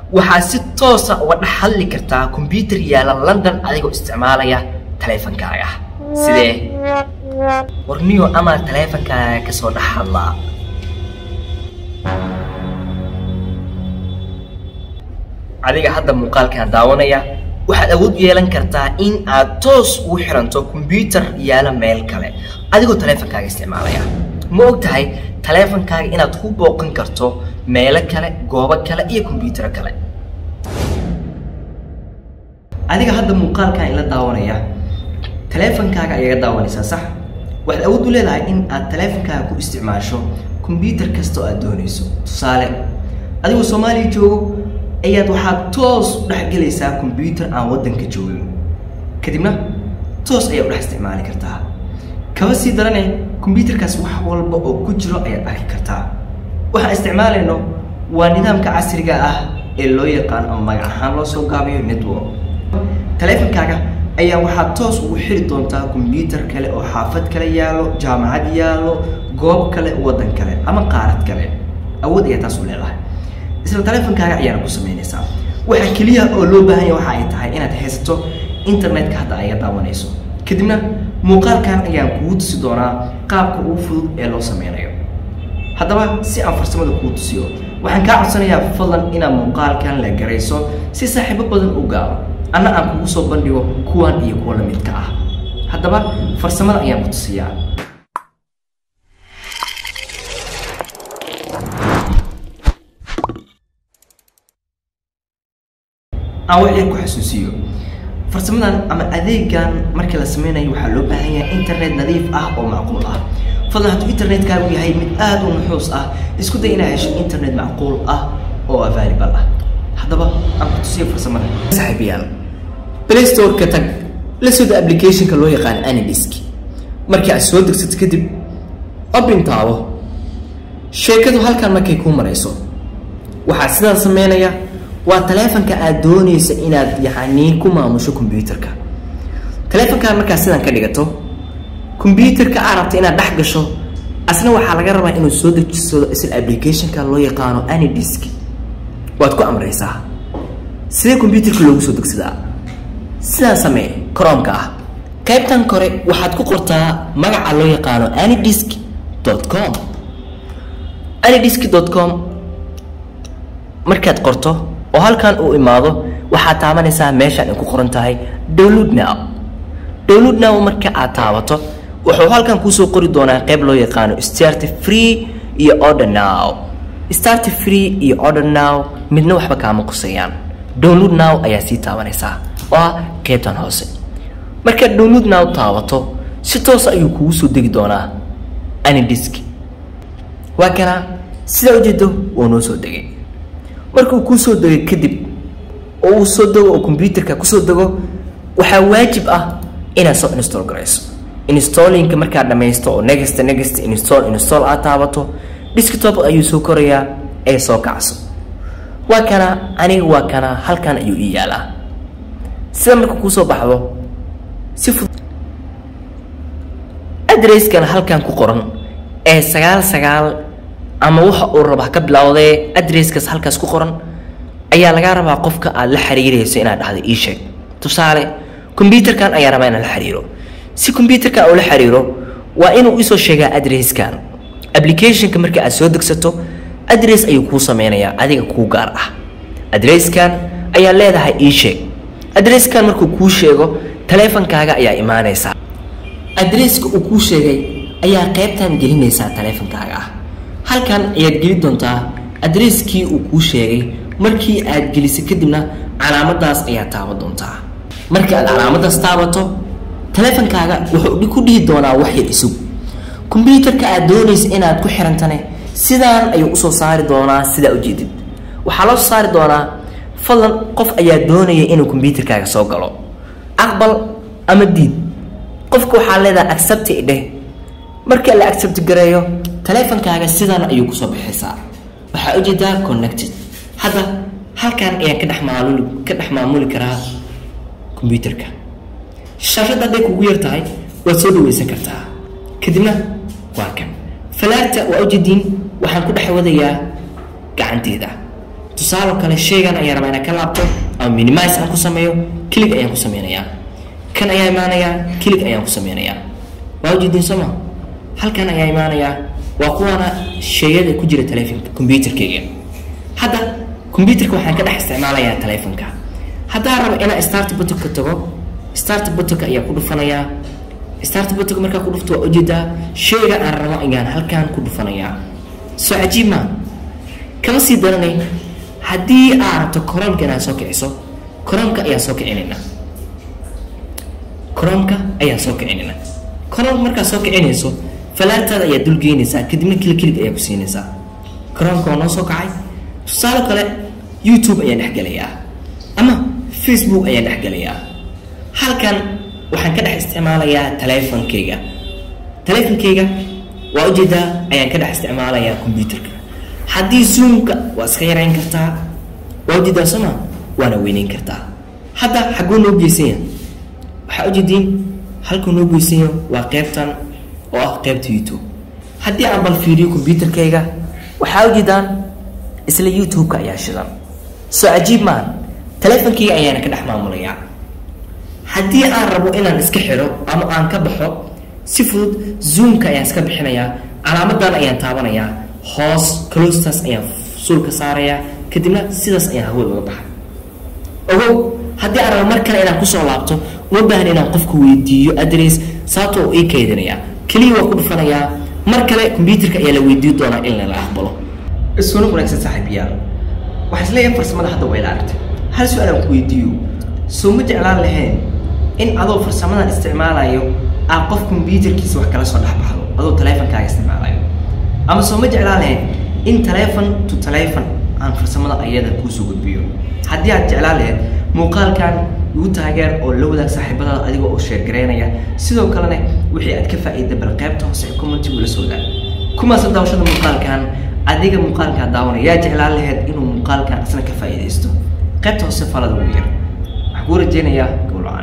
waxaad si toosa uga dhex hadli kartaa kombyuutar yaala london adigoo isticmaalaya taleefankaaga sidee warniyo amaa taleefankaaga ka soo dhex hadlaa adiga hadda muuqaalkan daawanaya waxaad awood yeelan kartaa in aad toos ugu xiranto kombyuutar yaala meel kale adigoo taleefankaaga isticmaalaya ma og tahay taleefankaaga inaad ku booqan karto meelo kale goobo kale iyo kombyuutaro kale adiga hadda muuqaalkan ila daawanaya taleefankaaga ayaga daawanaysaa sax waxaad awood u leedahay in aad taleefankaaga ku isticmaasho kombyuutar kasta oo aad doonayso tusaale adigoo soomaaliya joogo ayaad waxaad toos u dhexgelaysaa kombyuutar aan waddanka joogin kadibna toos ayaad u dhex isticmaali kartaa kaba sii darane kombyuutarkaas wax walba oo ku jiro ayaad arki kartaa waxaan isticmaalayno waa nidaamka casriga ah ee loo yaqaan ama magac ahaan loo soo gaabiyo network taleefankaaga ayaa waxaad toos ugu xiri doontaa kombyuutar kale oo xaafad kale yaallo jaamacad yaallo goob kale waddan kale ama qaarad kale awood ayaa taas u leedahay isla taleefankaaga ayaana ku samaynaysaa waxaa keliya oo loo baahan yahay waxa ay tahay inaad haysato internetka hadda ayaga daawanayso kadibna muuqaalkan ayaan kugu tusi doonaa qaabka ugu fudud ee loo sameynayo haddaba si aan farsamada kuu tusiyo waxaan kaa codsanayaa fadlan inaad muuqaalkan la garayso si saaxiibo badan u gaaro anna aan kugu soo bandhigo kuwan iyo kuwa lamidka ah haddaba farsamada ayaan ku tusiyaa aan wixii ku xasuusiyo farsamadan ama adeegan markii la sameynayo waxaa loo baahan yahay internet nadiif ah oo macquul ah fadlan hadduu internetkaagu yahay mid aad u nuxuus ah isku day inaad hesho internet macquul ah oo available ah haddaba aan ku tusiyo farsamada saaxiibayaal play store-ka tag la sooda applicationka loo yaqaan anidisk markii aad soo degsato kadib open taabo sheekadu halkan markay kuu marayso waxaa sidaa sameynaya waa taleefanka aad doonaysa inaad yacni ku maamusho kombyuutarka taleefankaa markaad sidan ka dhigato kombyuutarka aad rabta inaad dhex gasho asna waxaa laga rabaa inuu soo dejisado isla applicationka loo yaqaano anidisk waad ku amraysaa sidee kombyuutarka loogu soo degsadaa sidaan samee chromka ah qaybtan kore waxaad ku qortaa magaca loo yaqaano anidisk com anidisk com markaad qorto oo halkan uu imaado waxaad taabanaysaa meeshaan ay ku qoran tahay download now download now marka aad taabato wuxuu halkan kuusoo qori doonaa qayb loo yaqaano start free iyo order now start free iyo order now midna waxba kaama qusayaan download now ayaa sii taabanaysaa oo ah qaybtan hoose markaad download now taabato si toos ayuu kugu soo degi doonaa anidisk waa kana sidaa ujeedo wuu noo soo degay markuu kuu soo degay kadib oo uu soo dego oo kombyuutarka kusoo dego waxaa waajib ah inaad soo install garayso installinka markaad dhamaysto oo next next install install aad taabato desktop ayuu soo korayaa ee soo kacso waa kana aniga waa kana halkan ayuu ii yaalaa sida marka kuusoo baxdo si fudud adresskan halkan ku qoran ee sagaal sagaal ama waxa uu raba ka bilowdee adresskaas halkaas ku qoran ayaa lagaa rabaa qofka aad la xiriirayso inaad dhahdo ii sheeg tusaale kombyuutarkan ayaa rabaa inaan la xiriiro si kombyuutarkan uu la xiriiro waa inuu isoo sheegaa adresskan applicationka marka aad soo degsato adress ayuu kuu sameynayaa adiga kuu gaar ah adresskan ayaa leedahay ii sheeg adresskan markuu kuu sheego taleefankaaga ayaa imaanaysaa adresska uu kuu sheegay ayaa qaybtan gelinaysaa taleefankaaga ah halkan ayaad geli doontaa adresskii uu kuu sheegay markii aad geliso kadibna calaamadaas ayaad taaban doontaa markii aad calaamadaas taabato taleefankaaga wuxuu ku dhihi doonaa wax yar isug kombyuutarka aad doonaysa inaad ku xirantane sidaan ayuu usoo saari doonaa sidaa ujeedid waxaa loo soo saari doonaa fadlan qof ayaa doonaya inuu kombyuutarkaaga soo galo aqbal ama diid qofka waxaa leedahay accept dheh marka la accept gareeyo taleefankaaga sidan ayuu kusoo bixaysaa waxaa ujeedaa connected hadda halkan ayaan ka dhex maamuli ka dhex maamuli karaa kombyuutarka shaashadda hadday kugu yar tahay waad soo dhaweysan kartaa kadibna waa kan falaarta waa ujeediin waxaan ku dhex wadayaa gacanteeda tusaalo kale shaygan ayaa rabaa inaan ka laabto ama minimize aan ku sameeyo kilig ayaan ku sameynayaa kan ayaa imaanayaa kilig ayaan ku sameynayaa waa ujeedin sooma halkan ayaa imaanayaa waa kuwaana shayada ku jira telefonka computerkayga hadda computerka waxaan ka dhex isticmaalayaa telefonka haddaan rabo inaan start buttonka tago start buttonka ayaa ku dhufanayaa start buttonka markaa ku dhufto waa ujeedaa shayga aan rabo ayaan halkan ku dhufanayaa soo cajiib maa kama sii daranay haddii aad rabto coroomka inaad soo kiciso coroomka ayaan soo kicinaynaa coroomka ayaan soo kicinaynaa coroomka markaad soo kicinayso falaartaada ayaa dulgeynaysaa kadibna kilig kilig ayaa ku siinaysaa coroomka waa noo soo kacay tusaale kale youtube ayaan dhexgelayaa ama facebook ayaan dhexgelayaa halkan waxaan ka dhex isticmaalayaa teleefonkayga teleefonkayga waa ujeedaa ayaan ka dhex isticmaalayaa computerka haddii zoomka waa iska yarayn kartaa waa ujeedaa sooma waana weyneyn kartaa hadda xagguu noo geysanya waxaa ujeediin halkuu noo geysanya waa qeybtan oo ah qeybta youtube haddii aan bal fiiriyo computerkayga waxaa ujeedaan isla youtube-ka ayaa shidan soo cajiib maan teleefonkayga ayaana ka dhex maamulayaa haddii aan rabo inaan iska xidho ama aan ka baxo si fudud zoomka ayaan iska bixinayaa calaamadan ayaan taabanayaa hoos clostaas ayaan suulka saarayaa kadibna sidaas ayaan hawada uga baxay ogow haddii aan rabo mar kale inaan kusoo laabto uma baahan inaan qofka weydiiyo adress sababtoo ii kaydinayaa keliya waa ku dhufanayaa mar kale computerka ayaa la weydiin doonaa in lala aqbalo isuna wanaagsan saaxiibayaal waxaa isleeyahay farsamada hadda waa ila aragtay hal su-aal aan ku weydiiyo soo ma jeclaan lahayn in adoo farsamadan isticmaalayo aad qof computerkiisa wax kala soo dhexbaxdo adoo teleefonkaaga isticmaalayo ama soo ma jeclaan lahayn in teleefon to teleefon aan farsamada ayada kuusoo gudbiyo haddii aad jeclaan lahayd muuqaalkan igu taageer oo la wadaag saaxiibadaada adigoo oo sheergareynaya sidoo kalena wixii aad ka faa'iida bal qaybta hoose ee commentigu la soo wadaag kumaasa daawashada muuqaalkan adiga muuqaalkaa daawanaya yaa jeclaan lahayd inuu muuqaalkan isna ka faa'iidaysto qaybta hoose falada ugu yar waxaan kuu rajeynayaa gowlaca